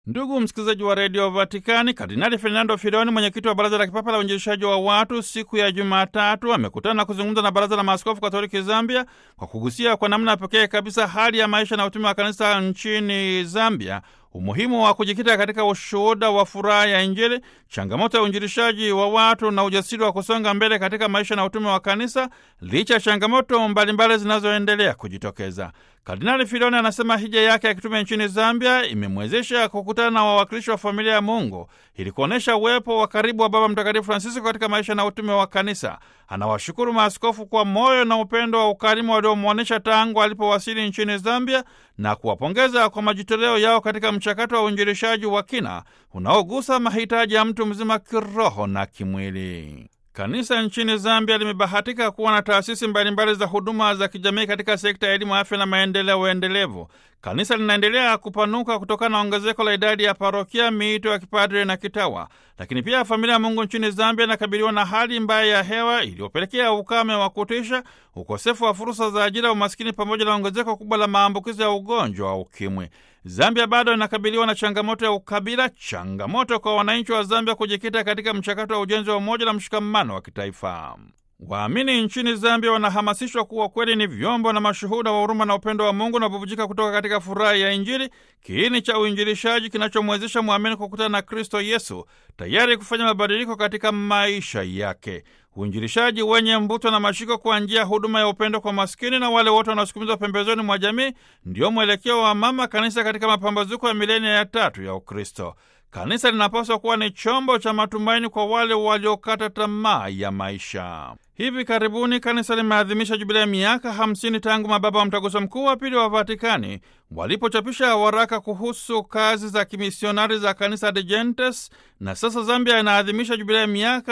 Ndugu msikilizaji wa redio Vatikani, Kardinali Fernando Filoni, mwenyekiti wa baraza la kipapa la uinjilishaji wa watu, siku ya Jumatatu amekutana na kuzungumza na baraza la maaskofu katoliki Zambia kwa kugusia kwa namna pekee kabisa hali ya maisha na utume wa kanisa nchini Zambia, umuhimu wa kujikita katika ushuhuda wa furaha ya Injili, changamoto ya uinjilishaji wa watu na ujasiri wa kusonga mbele katika maisha na utume wa kanisa licha ya changamoto mbalimbali zinazoendelea kujitokeza. Kardinali Filoni anasema hija yake ya kitume nchini Zambia imemwezesha kukutana na wawakilishi wa familia ya Mungu ili kuonyesha uwepo wa karibu wa Baba Mtakatifu Francisco katika maisha na utume wa kanisa. Anawashukuru maaskofu kwa moyo na upendo wa ukarimu waliomwonyesha tangu alipowasili nchini Zambia na kuwapongeza kwa majitoleo yao katika mchakato wa uinjilishaji wa kina unaogusa mahitaji ya mtu mzima kiroho na kimwili. Kanisa nchini Zambia limebahatika kuwa na taasisi mbalimbali za huduma za kijamii katika sekta ya elimu, afya na maendeleo endelevu. Kanisa linaendelea kupanuka kutokana na ongezeko la idadi ya parokia, miito ya kipadre na kitawa. Lakini pia familia ya Mungu nchini Zambia inakabiliwa na hali mbaya ya hewa iliyopelekea ukame wa kutisha, ukosefu wa fursa za ajira, umaskini, pamoja na ongezeko kubwa la maambukizi ya ugonjwa wa ukimwi. Zambia bado inakabiliwa na changamoto ya ukabila, changamoto kwa wananchi wa Zambia kujikita katika mchakato wa ujenzi wa umoja na mshikamano wa kitaifa. Waamini nchini Zambia wanahamasishwa kuwa kweli ni vyombo na mashuhuda wa huruma na upendo wa Mungu na bubujika kutoka katika furaha ya Injili, kiini cha uinjilishaji kinachomwezesha mwamini kukutana na Kristo Yesu, tayari kufanya mabadiliko katika maisha yake. Uinjilishaji wenye mvuto na mashiko kwa njia ya huduma ya upendo kwa maskini na wale wote wanaosukumizwa pembezoni mwa jamii, ndio mwelekeo wa mama kanisa katika mapambazuko ya milenia ya tatu ya Ukristo. Kanisa linapaswa kuwa ni chombo cha matumaini kwa wale waliokata tamaa ya maisha. Hivi karibuni kanisa limeadhimisha jubilei ya miaka 50 tangu mababa wa mtaguso mkuu wa pili wa Vatikani walipochapisha waraka kuhusu kazi za kimisionari za kanisa de Gentes, na sasa Zambia inaadhimisha jubilei ya miaka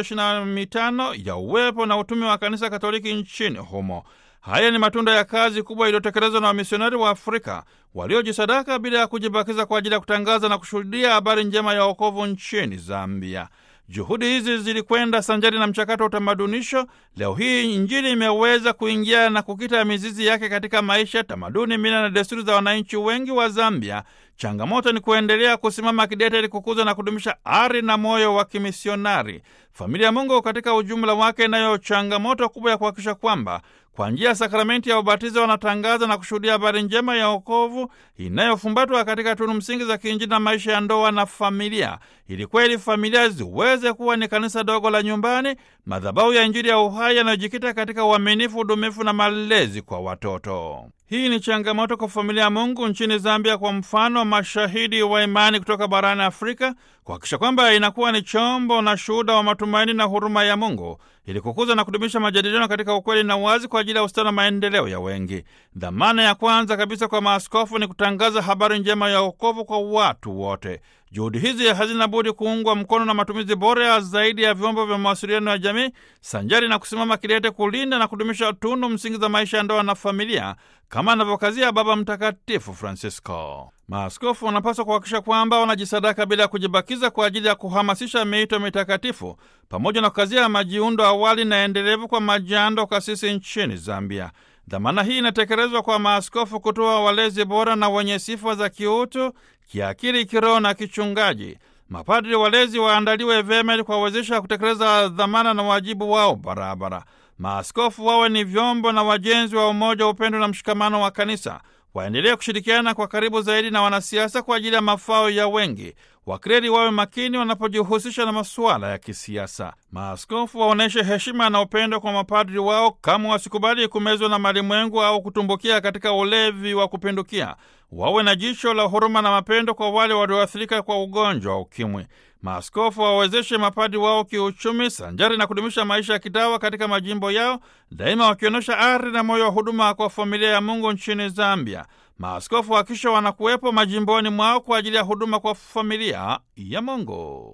125 ya uwepo na utume wa kanisa Katoliki nchini humo. Haya ni matunda ya kazi kubwa iliyotekelezwa na wamisionari wa Afrika waliojisadaka bila ya kujibakiza kwa ajili ya kutangaza na kushuhudia habari njema ya wokovu nchini Zambia. Juhudi hizi zilikwenda sanjari na mchakato wa utamadunisho. Leo hii Injili imeweza kuingia na kukita mizizi yake katika maisha, tamaduni, mila na desturi za wananchi wengi wa Zambia. Changamoto ni kuendelea kusimama kidete ili kukuza na kudumisha ari na moyo wa kimisionari. Familia ya Mungu katika ujumla wake inayo changamoto kubwa ya kuhakikisha kwamba kwa njia ya sakramenti ya ubatizo wanatangaza na kushuhudia habari njema ya wokovu inayofumbatwa katika tunu msingi za kiinjili na maisha ya ndoa na familia, ili kweli familia ziweze kuwa ni kanisa dogo la nyumbani, madhabahu ya Injili ya uhai yanayojikita katika uaminifu, udumifu na malezi kwa watoto. Hii ni changamoto kwa familia ya Mungu nchini Zambia, kwa mfano mashahidi wa imani kutoka barani Afrika, kuhakikisha kwamba inakuwa ni chombo na shuhuda wa matumaini na huruma ya Mungu ili kukuza na kudumisha majadiliano katika ukweli na uwazi kwa ajili ya ustawi na maendeleo ya wengi. Dhamana ya kwanza kabisa kwa maaskofu ni kutangaza habari njema ya wokovu kwa watu wote. Juhudi hizi hazina budi kuungwa mkono na matumizi bora zaidi ya vyombo vya mawasiliano ya jamii, sanjari na kusimama kidete kulinda na kudumisha tunu msingi za maisha ya ndoa na familia, kama anavyokazia Baba Mtakatifu Francisco. Maaskofu wanapaswa kuhakikisha kwamba wanajisadaka bila ya kujibakiza kwa ajili ya kuhamasisha miito mitakatifu pamoja na kukazia majiundo awali na endelevu kwa majando kasisi nchini Zambia. Dhamana hii inatekelezwa kwa maaskofu kutoa walezi bora na wenye sifa za kiutu, kiakili, kiroho na kichungaji. Mapadri walezi waandaliwe vyema ili kuwawezesha kutekeleza dhamana na wajibu wao barabara. Maaskofu wawe ni vyombo na wajenzi wa umoja, upendo na mshikamano wa kanisa. Waendelee kushirikiana kwa karibu zaidi na wanasiasa kwa ajili ya mafao ya wengi. Wakreri wawe makini wanapojihusisha na masuala ya kisiasa. Maaskofu waonyeshe heshima na upendo kwa mapadri wao, kama wasikubali kumezwa na malimwengu au kutumbukia katika ulevi wa kupindukia. Wawe na jicho la huruma na mapendo kwa wale walioathirika kwa ugonjwa wa ukimwi. Maaskofu wawezeshe mapadri wao kiuchumi, sanjari na kudumisha maisha ya kitawa katika majimbo yao, daima wakionyesha ari na moyo wa huduma kwa familia ya Mungu nchini Zambia. Maaskofu hakisha wanakuwepo majimboni mwao kwa ajili ya huduma kwa familia ya Mungu.